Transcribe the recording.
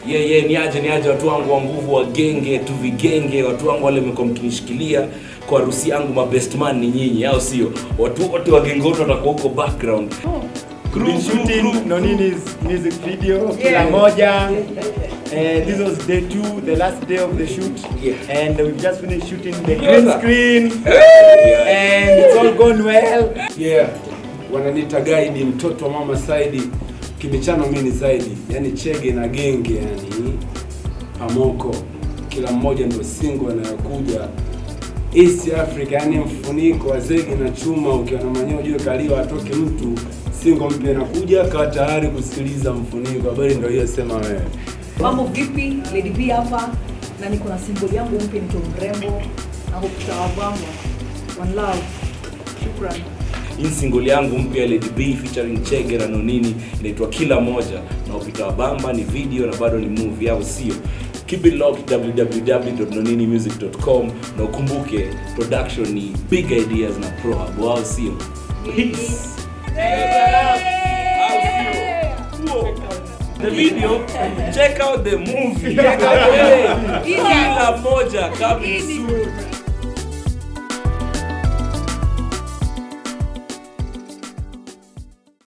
ye ye ni aje ni aje watu wangu wa nguvu wa genge tu vigenge watu wangu wale mmekuwa mkinishikilia kwa harusi yangu mabest man ni nyinyi au sio watu wote wa genge wote watakuwa huko background Crew, been crew, shooting crew. Nonini's music video kila Yeah. moja. Uh, this was day two, the last day of the shoot, Yeah. and we've just finished shooting the Yeah. green screen, and it's all gone well. yeah wananiita gaidi mtoto wa mama saidi kibichano mimi ni zaidi yani chege na genge yani amoko kila mmoja ndio singo anayokuja east africa yani mfuniko wa zege na chuma ukiwa na manyoya ujue kaliwa atoke mtu singo mpya inakuja kaa tayari kusikiliza mfuniko habari ndio hiyo sema wewe Mambo vipi? Lady B hapa na niko na symbol yangu mpya nito mrembo na hoptawabamba. One love. Shukran. hii single yangu mpya Lady B featuring Chege na Nonini inaitwa Kila Moja na upita wa bamba ni video na bado ni movie au sio? Keep it locked www.noninimusic.com na ukumbuke production ni Big Ideas na Pro Hub au sio? Peace. The video, check out the movie. Kila Moja coming soon.